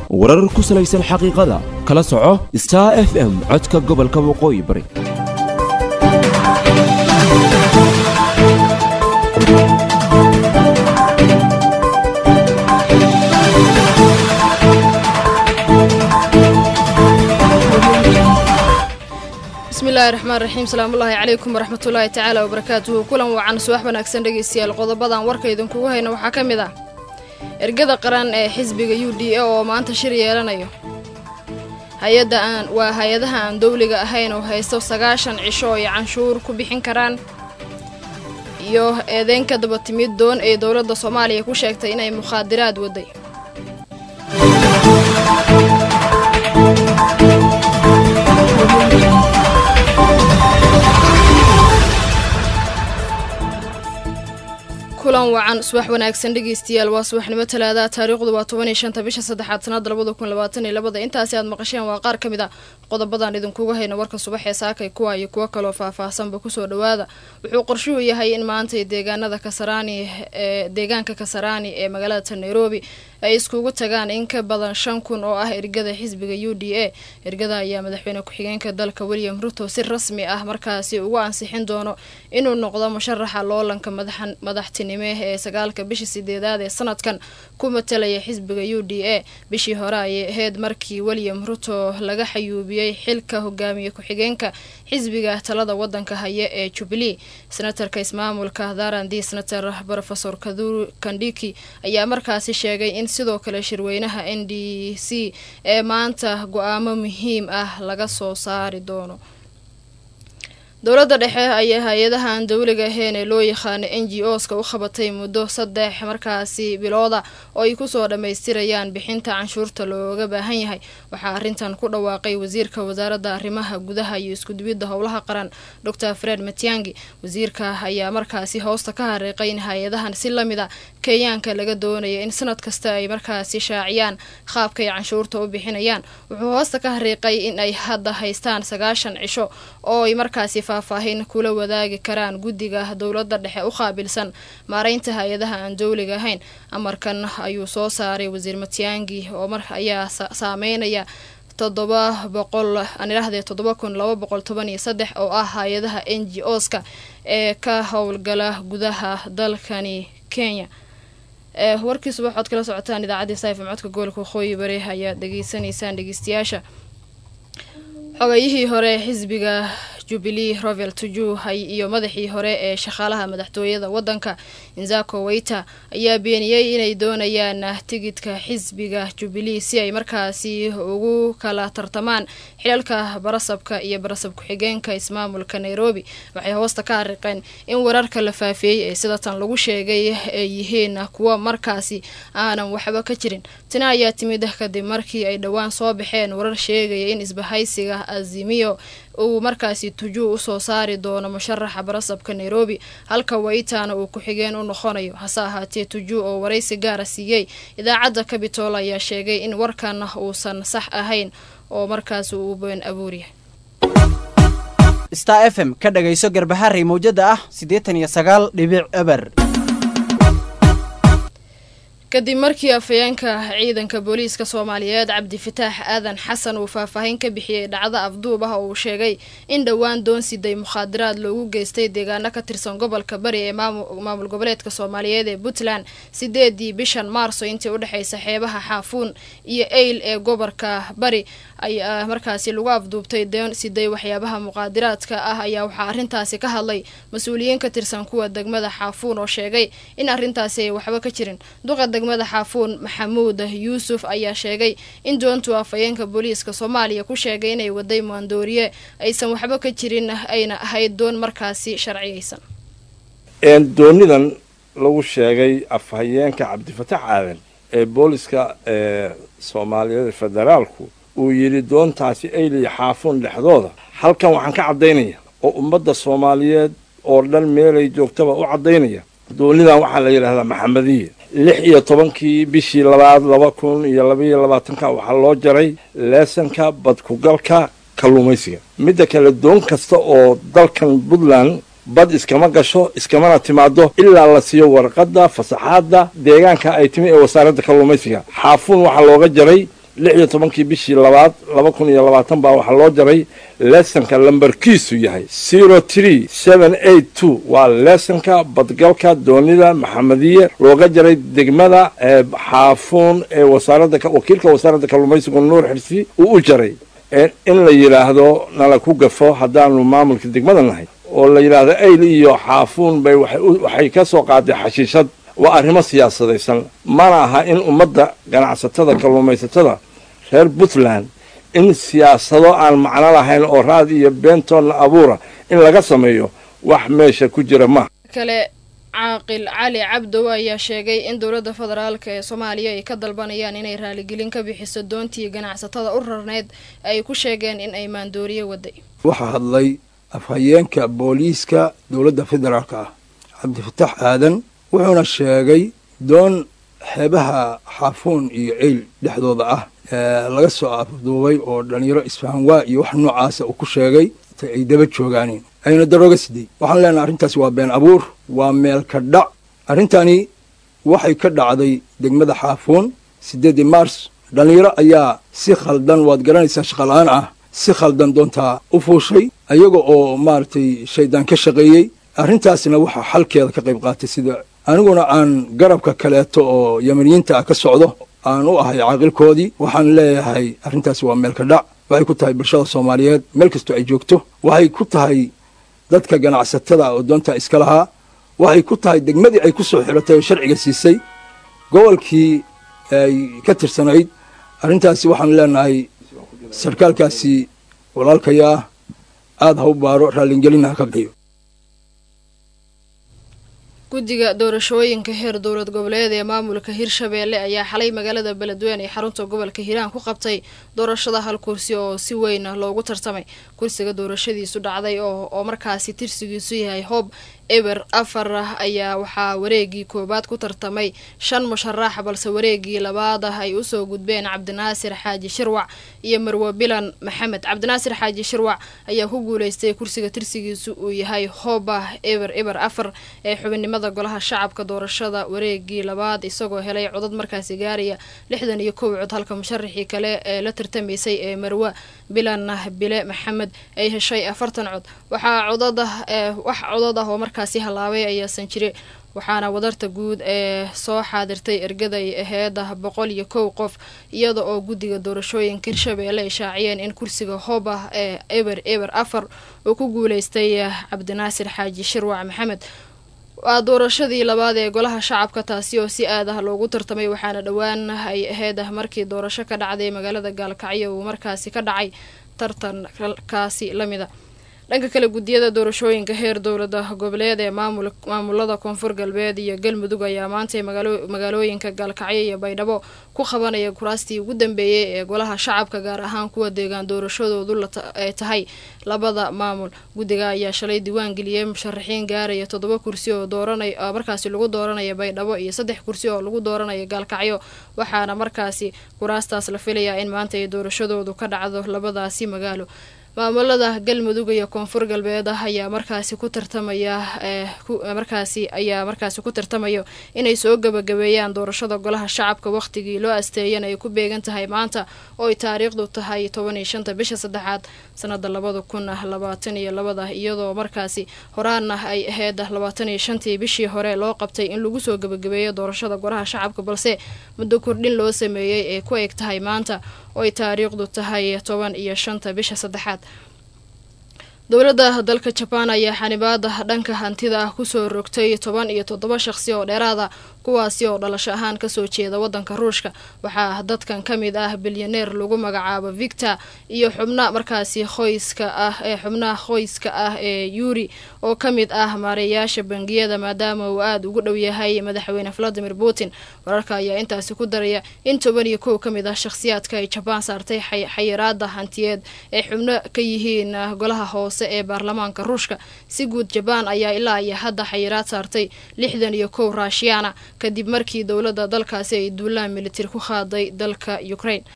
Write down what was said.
warar ku salaysan xaqiiqada kala soco star f m codka gobolka waqooyi bari bismillahi raxmaan raxiim salaamullaahi calaykum waraxmatullaahi tacaala wabarakaatuhu kulan wacan subax wanaagsan dhegaystayaal qodobadan warka idinkugu hayna waxaa ka mid ah ergada qaran ee xisbiga u d a oo maanta shir yeelanayo hay-adda aan waa hay-adaha aan dowliga ahayn oo haysto sagaashan cisho ay canshuur ku bixin karaan iyo eedeyn ka daba timid doon ay dowladda soomaaliya ku sheegtay inay mukhaadiraad waday kulan wacan subax wanaagsan dhegeystayaal waa subaxnimo talaada taariikhdu waa toban iyo shanta bisha saddexaad sanada labada kun labaatan iyo labada intaasi aad maqasheen waa qaar ka mid a qodobadan idinkuga hayna warka subax ee saakay kuwa iyo kuwo kaloo faah-faahsanba kusoo dhawaada wuxuu qorshuhu yahay in maanta deegaanada kasaraani ee deegaanka kasaraani ee magaalada nairobi ay iskugu tagaan in ka badan shan kun oo ah ergada xisbiga u d a ergada ayaa madaxweyne ku-xigeenka dalka william ruto si rasmi ah markaasi ugu ansixin doono inuu noqdo musharaxa loolanka madaxtinimo ee sagaalka bishii sideedaad ee sanadkan ku matalaya xisbiga u d a bishii hore ayay ahayd markii william ruto laga xayuubiyey xilka hogaamiye ku-xigeenka xisbiga talada wadanka haya ee jubilee senatarka ismaamulka darandi senator rofesor kaduru kandhiki ayaa markaasi sheegay in sidoo kale shirweynaha n d c ee maanta go-aamo muhiim ah laga soo saari doono dowladda dhexe ayaa hay-adahan dowliga ahayn ee loo yaqaano n g o ska u qabatay muddo saddex markaasi bilooda oo ay kusoo dhammaystirayaan bixinta canshuurta looga baahan yahay waxaa arrintan ku dhawaaqay wasiirka wasaaradda arrimaha gudaha iyo iskudubidda howlaha qaran dor fred matiangi wasiirka ayaa markaasi hoosta ka hariiqay in hay-adahan si lamid a kenyaanka laga doonaya in sanad kasta ay markaasi shaaciyaan qaabkay canshuurta u bixinayaan wuxuu hoosta ka hariiqay in ay hadda haystaan sagaashan cisho oo ay markaasi faahfaahin kula wadaagi karaan guddiga dowladda dhexe u qaabilsan maareynta hay-adaha aan dowliga ahayn amarkan ayuu soo saaray wasiir matiangi oo mar ayaa saameynaya toddoba boqol aan idhaahdee toddoba kun laba boqol toban iyo saddex oo ah hay-adaha n g o ska ee ka howlgala gudaha dalkani kenya warkii subax ood kala socotaan idaacaddii saifm codka gobolka waqooyi bari ayaad dhegeysanaysaan dhegeystayaasha xogayihii hore xisbiga jubilee rovel tujuhay iyo madaxii hore ee shaqaalaha madaxtooyada wadanka inzako weyta ayaa beeniyey inay doonayaan tigidka xisbiga jubilee si ay markaasi ugu kala tartamaan xilalka barasabka iyo barasab ku-xigeenka ismaamulka nairobi waxay hoosta ka hariqeen in wararka la faafeeyey ee sidatan lagu sheegay ay yihiin kuwo markaasi aanan waxba ka jirin tani ayaa timid kadib markii ay dhowaan soo baxeen warar sheegaya in isbahaysiga azimiyo uu markaasi tujuu usoo saari doono musharaxa barasabka nairobi halka waytana uu ku-xigeen u noqonayo hase ahaatee tujuu oo waraysi gaara siiyey idaacadda cabitol ayaa sheegay in warkan uusan sax ahayn oo markaas uu been abuuryahay star f m ka dhagayso garbaharey mawjada ah siddeetan iyo sagaal dhibic eber kadib markii afhayeenka ciidanka booliiska soomaaliyeed cabdifataax aadan xasan uu faahfaahin ka bixiyey dhacdo afduub ah oo uu sheegay in dhowaan doonsiday mukhaadaraad loogu geystay deegaano ka tirsan gobolka bari ee maamul goboleedka soomaaliyeed ee puntland sideedii bishan maarso intii udhexeysa xeebaha xaafuun iyo eyl ee gobolka bari ayaa markaasi lagu afduubtay doon siday waxyaabaha muqaadiraadka ah ayaa waxaa arrintaasi ka hadlay mas-uuliyiin ka tirsan kuwa degmada xaafuun oo sheegay in arrintaasi ay waxba ka jirin duqa degmada xaafuun maxamuud yuusuf ayaa sheegay in doontu afhayeenka booliiska soomaaliya ku sheegay inay waday maandooriye aysan waxba ka jirin ayna ahayd doon markaasi sharciyaysan doonidan lagu sheegay afhayeenka cabdifataax aadan ee booliska ee soomaaliyeed federaalku uu yidhi doontaasi ayliya xaafuun dhexdooda halkan waxaan ka caddaynaya oo ummadda soomaaliyeed oo dhan meelay joogtaba u caddaynaya doonidan waxaa la yidhaahdaa maxamediya lix iyo tobankii bishii labaad laba kun iyo labaiyo labaatanka waxaa loo jaray leesanka badkugalka kalluumaysiga midda kale doon kasta oo dalkan puntland bad iskama gasho iskamana timaado ilaa la siiyo warqadda fasaxaadda deegaanka ay timi ee wasaaradda kalluumaysiga xaafuun waxaa looga jaray lix iyo tobankii bishii labaad laba kun iyo labaatan baa waxaa loo jaray leesonka lambarkiisu yahay zero tree seven eight two waa leesonka badgalka doonida maxamediye looga jaray degmada xaafuun ee wasaaradda wakiilka wasaaradda kalluumaysigu nuur xirsi uu u jaray in la yidhaahdo nala ku gafo haddaanu maamulka degmada nahay oo la yidhaahdo ayl iyo xaafuun bay waxay ka soo qaaday xashiishad waa arrimo siyaasadaysan mana aha in ummadda ganacsatada kalluumaysatada reer puntland in siyaasado aan macno lahayn oo raad iyo beentoonna abuura in laga sameeyo wax meesha ku jira maaha kale caaqil cali cabdow ayaa sheegay in dowladda federaalk ee soomaaliya ay ka dalbanayaan inay raaligelin ka bixiso doontii ganacsatada u rarneyd ay ku sheegeen in ay maandooriye waday waxaa hadlay afhayeenka booliiska dowladda federaalk ah cabdifatax aadan wuxuuna sheegay doon xeebaha xaafuun iyo eyl dhexdooda ah laga soo afduubay oo dhalinyaro isfahanwaa iyo wax noocaasa uu ku sheegay ay daba joogaaneen ayna darooga sidey waxaan leenahay arrintaasi waa been abuur waa meel ka dhac arrintani waxay ka dhacday degmada xaafuun siddeedii mars dhallinyaro ayaa si khaldan waad garanaysaa shaqala-aan ah si khaldan doontaa u fuushay ayaga oo maaragtay shaydaan ka shaqeeyey arrintaasna waxaa xalkeeda ka qayb qaatay sida aniguna aan garabka kaleeto oo yamaniyiinta ah ka socdo aan u ahay caaqilkoodii waxaan leeyahay arrintaasi waa meel ka dhac waxay ku tahay bulshada soomaaliyeed meel kastoo ay joogto waxay ku tahay dadka ganacsatada oo doontaa iska lahaa waxay ku tahay degmadii ay ku soo xiratay oo sharciga siisay gobolkii ay ka tirsanayd arrintaasi waxaan leenahay sarkaalkaasi walaalkayaa aada ha u baaro raallingelina ha ka bixiyo guddiga doorashooyinka heer dowlad goboleed ee maamulka hirshabeelle ayaa xalay magaalada beledweyne ee xarunta gobolka hiiraan ku qabtay doorashada hal kursi oo si weyn loogu tartamay kursiga doorashadiisu dhacday oo markaasi tirsigiisu yahay hoob eber afar ayaa waxaa wareegii koowaad ku tartamay shan musharax balse wareegii labaad ah ay usoo gudbeen cabdinaasir xaaji shirwac iyo marwe bilan maxamed cabdinaasir xaaji shirwac ayaa ku guuleystay kursiga tirsigiisu uu yahay hooba eber eber afar ee xubinnimada golaha shacabka doorashada wareegii labaad isagoo helay codad markaasi gaaraya lixdan iyo kow cod halka musharaxii kale ee la tartamaysay ee marwe bilan bile maxamed ay heshay afartan cod waxaa codada wax codad ah oo markaasi halaabay ayaasan jire waxaana wadarta guud ee soo xaadirtay ergaday aheed boqol iyo kow qof iyada oo guddiga doorashooyinka hirshabeelle ay shaaciyeen in kursiga hoob ah ee eber eber afar uu ku guuleystay cabdinaasir xaaji shirwac maxamed waa doorashadii labaad ee golaha shacabka taasi oo si aad ah loogu tartamay waxaana dhowaan ay aheyd markii doorasho ka dhacday magaalada gaalkacyo uu markaasi ka dhacay tartankaasi lamida dhanka kale guddiyada doorashooyinka heer dowlada goboleed ee maamulada koonfur galbeed iyo galmudug ayaa maantay magaalooyinka gaalkacyo iyo baydhabo ku qabanaya kuraastii ugu dambeeyey ee golaha shacabka gaar ahaan kuwa deegaan doorashadoodu ay tahay labada maamul guddiga ayaa shalay diiwaan geliyey musharaxiin gaaraya toddoba kursi oo dooranay markaasi lagu dooranaya baydhabo iyo saddex kursi oo lagu dooranaya gaalkacyo waxaana markaasi kuraastaas la filayaa in maanta ay doorashadoodu ka dhacdo labadaasi magaalo maamulada galmudug iyo koonfur galbeed ah ayaa markaasi ku tartamaya markaasi ayaa markaasi ku tartamayo inay soo gabagabeeyaan doorashada golaha shacabka wakhtigii loo asteeyana ay ku beegan tahay maanta oo ay taariikhdu tahay toban iyo shanta bisha saddexaad sanada labada kun labaatan iyo labada iyadoo markaasi horaana ay aheyd labaatan iyo shantii bishii hore loo qabtay in lagu soo gabagabeeyo doorashada golaha shacabka balse muddo kordhin loo sameeyey ee ku eg tahay maanta oo ay taariikhdu tahay toban iyo shanta bisha saddexaad dowladda dalka jabaan ayaa xanibaada dhanka hantida ah kusoo rogtay toban iyo toddoba shaqsi oo dheeraada kuwaasi oo dhalasho ahaan kasoo jeeda wadanka ruushka waxaa dadkan ka mid ah bilyaneer lagu magacaabo victor iyo xubna markaasi qoyska ah ee xubnaha qoyska ah ee yuri oo ka mid ah maareeyaasha bangiyada maadaama uu aada ugu dhow yahay madaxweyne valadimir putin wararka ayaa intaasi ku daraya in toban iyo kow ka mid ah shakhsiyaadka ay jabaan saartay xayiraada hantiyeed ay xubno ka yihiin golaha hoose ee baarlamaanka ruushka si guud jabaan ayaa ilaa iyo hadda xayiraad saartay lixdan iyo kow raashiyaana kadib markii dowladda dalkaasi ay duulaan militar ku qaaday dalka ukraine